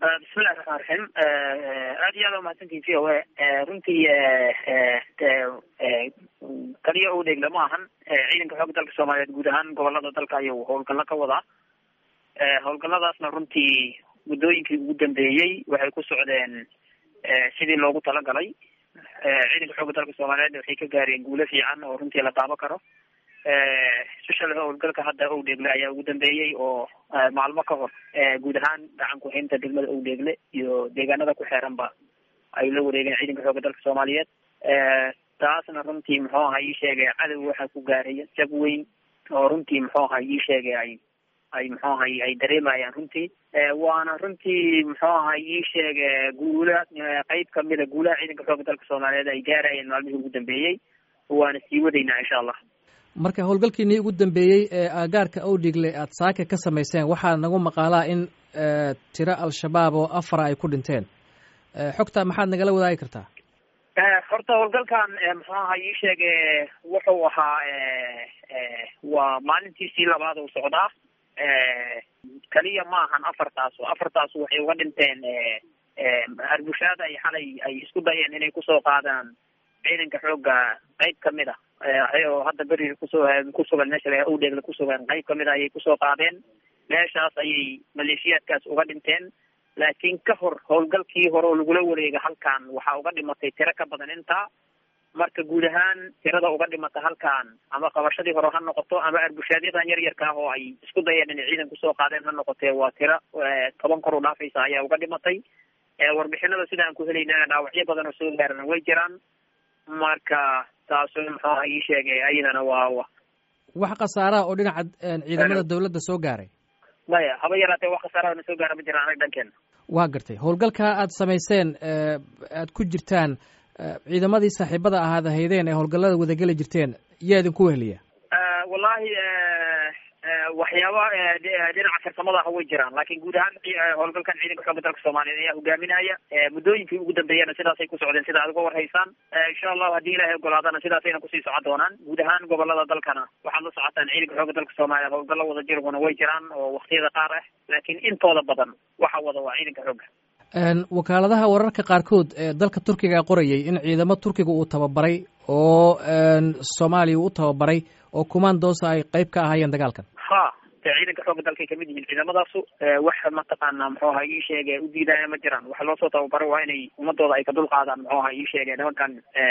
bismillahi raxmaan raxiim aad iyo aad umahadsantihin v o a runtii kaliya u dheegle ma ahan ciidanka xoogga dalka soomaaliyeed guud ahaan gobolada dalka ayuu howlgallo ka wadaa howlgalladaasna runtii muddooyinkii ugu dambeeyey waxay ku socdeen sidii loogu talagalay ciidanka xoogga dalka soomaaliyeed waxay ka gaareen guulo fiican oo runtii la taabo karo especially howlgalka hadda owdheegle ayaa ugu dambeeyey oo maalmo ka hor guud ahaan gacan ku-haynta degmada owdheegle iyo deegaanada ku xeeranba ay la wareegeen ciidanka xoogga dalka soomaaliyeed taasna runtii muxuu aha ii sheegay cadow waxaa ku gaaraya jab weyn oo runtii muxuu aha ii sheegay ay ay muxuu ahay ay dareemayaan runtii waana runtii muxuu ahay ii sheege guula qeyb kamida guulaha ciidanka xoogga dalka soomaaliyeed ay gaarayeen maalmihii ugu dambeeyey waana sii wadaynaa insha allah marka howlgalkiinii ugu dambeeyey ee aagaarka owdhigle aad saaka ka samayseen waxaa nagu maqaalaa in tiro al-shabaab oo afara ay ku dhinteen xogta maxaad nagala wadaagi kartaa horta howlgalkan muxuu aha ii sheege wuxuu ahaa waa maalintiisii labaad uu socdaa kaliya ma ahan afartaas afartaas waxay uga dhinteen harbushaada ay xalay ay isku dayeen inay kusoo qaadaan ciidanka xoogga qeyb kamid a oo hadda beri kusoo kusugan meesha la owdheegle kusugan qeyb kamid a ayay kusoo qaadeen meeshaas ayay maleeshiyaadkaas uga dhinteen laakiin ka hor howlgalkii hore oo lagula wareega halkan waxaa uga dhimatay tiro ka badan intaa marka guud ahaan tirada uga dhimata halkan ama qabashadii hore ha noqoto ama arbushaadyadan yar yarka ah oo ay isku dayeen inay ciidan kusoo qaadeen ha noqotee waa tiro toban kor u dhaafaysa ayaa uga dhimatay warbixinada sida aan ku helaynana dhaawacyo badan oo soo gaarana way jiraan marka taasu muxuu aha ii sheegay ayadana waa wax khasaaraha oo dhinaca ciidamada dawladda soo gaaray maya haba yaraatee wax khasaarahana soo gaara ma jiraan anag dhankeena waa gartay howlgalka aad samayseen aad ku jirtaan ciidamadii saaxiibada ahaad ahaydeen ee howlgallada wadageli jirteen yaa idinku weheliya wallahi waxyaaba dhinaca farsamada ah way jiraan laakiin guud ahaan howlgalkan ciidanka xoogga dalka soomaaliyeed ayaa hogaaminaya muddooyinkii ugu dambeeyana sidaasay ku socdeen sida aad uga warhaysaan insha allahu haddii ilaahay ogolaadana sidaasayna kusii socon doonaan guud ahaan gobolada dalkana waxaad la socotaan ciidanka xoogga dalka soomaaliyeed howlgallo wada jirguna way jiraan oo waktiyada qaar ah laakiin intooda badan waxa wada waa ciidanka xoogga wakaaladaha wararka qaarkood ee dalka turkiga qorayay in ciidamo turkiga uu tababaray oo soomaaliya uu u tababaray oo kumaandoosa ay qeyb ka ahaayeen dagaalkan ha de ciidanka xoogga dalkay kamid yihiin ciidamadaasu wax mataqaana muxuu aha ii sheege u diidaya ma jiraan waxa loosoo tababaray waa inay ummadooda ay ka dul qaadaan muxuu aha ii sheege nimankan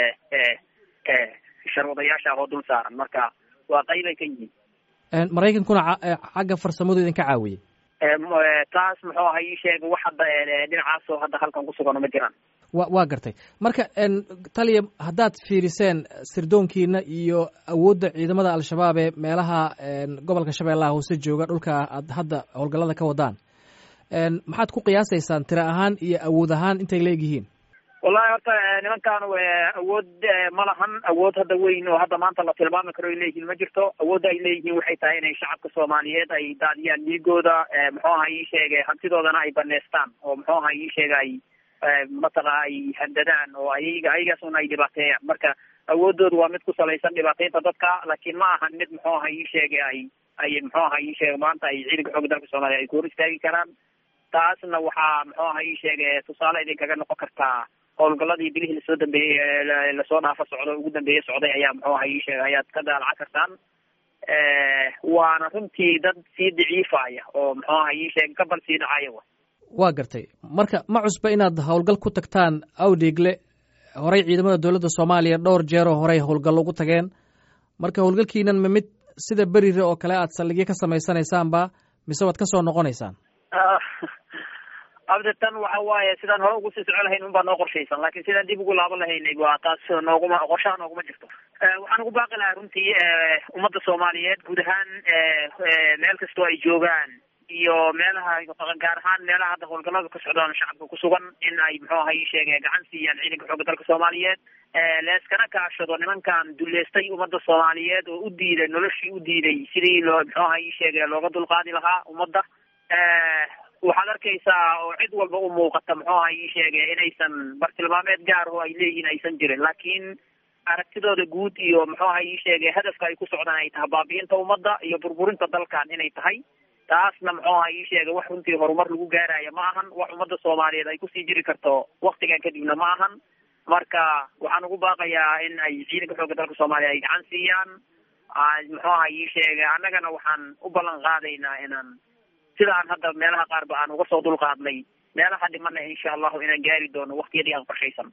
sharwadayaasha ah oo dul saaran marka waa qeyb ay ka yihiin maraykankuna xagga farsamadu idinka caawiyey taas muxuu aha ii sheega wax hadda dhinacaasoo hadda halkan kusugan ma jiraan wa waa gartay marka taliya haddaad fiiriseen sirdoonkiina iyo awoodda ciidamada al-shabaab ee meelaha gobolka shabeellaha hoose jooga dhulka aad hadda howlgallada ka wadaan maxaad ku qiyaasaysaan tiro ahaan iyo awood ahaan intay leegyihiin wallahi horta nimankan awood ma lahan awood hadda weyn oo hadda maanta la tilmaami karo ay leeyihiin ma jirto awoodda ay leeyihiin waxay tahay inay shacabka soomaaliyeed ay daadiyaan dhiigooda muxuu aha ii sheegay hantidoodana ay baneystaan oo muxuu aha ii sheega ay mataqa ay handadaan oo ayaga ayagaasuna ay dhibaateeyaan marka awoodooda waa mid ku salaysan dhibaateynta dadka laakiin ma ahan mid muxuu aha ii sheegay ay ay muxuu aha ii sheega maanta ay ciidanka xoogga dalka soomaaliya ay ku hor istaagi karaan taasna waxaa muxuu aha ii sheegay tusaale idinkaga noqon kartaa howlgaladii bilihii lasoo dambeeyey lasoo dhaafa socdo ugu dambeeye socday ayaa muxuu aha ii sheegay ayaad ka daalaca kartaan waana runtii dad sii daciifaya oo muxuu aha ii sheegay kabal sii dhacaya wa waa gartay marka ma cusba inaad howlgal ku tagtaan awdheegle horey ciidamada dowladda soomaaliya dhowr jeeroo horey howlgallo ugu tageen marka howlgalkiinan ma mid sida berire oo kale aad saldhigyo ka samaysanaysaanba mise waad ka soo noqonaysaan abdetan waxa waaye sidaan hore ugu sii soco lahayn unbaa noo qorshaysan laakiin sidaan dib ugu laaban lahaynay waa taas nooguma qorshaha nooguma jirto waxaan ugu baaqi lahaa runtii ummadda soomaaliyeed guud ahaan meel kastoo ay joogaan iyo meelaha gaar ahaan meelaha hadda howlgallada ka socdaan shacabka ku sugan in ay muxuu aha ii sheege gacan siiyaan ciidanka xoogga dalka soomaaliyeed leeskana kaashado nimankan duleystay ummadda soomaaliyeed oo u diiday noloshii u diiday sidii loo muxuu aha ii sheege looga dulqaadi lahaa ummadda waxaad arkaysaa oo cid walba u muuqata muxuu aha ii sheege inaysan bartilmaameed gaar oo ay leeyihiin aysan jirin laakiin aragtidooda guud iyo muxuu aha ii sheege hadafka ay ku socdaan ay tahay baabi'inta ummadda iyo burburinta dalkan inay tahay taasna muxuu aha ii sheegay wax runtii horumar lagu gaaraya ma ahan wax ummadda soomaaliyeed ay kusii jiri karto waktigan kadibna ma ahan marka waxaan ugu baaqayaa in ay ciidanka xoogga dalka soomaaliya ay gacan siiyaan muxuu aha ii sheegay annagana waxaan u ballan qaadaynaa inaan sidaan hadda meelaha qaarba aan uga soo dulqaadnay meelaha dhimana insha allahu inaan gaari doono waktiyadii aan qorshaysan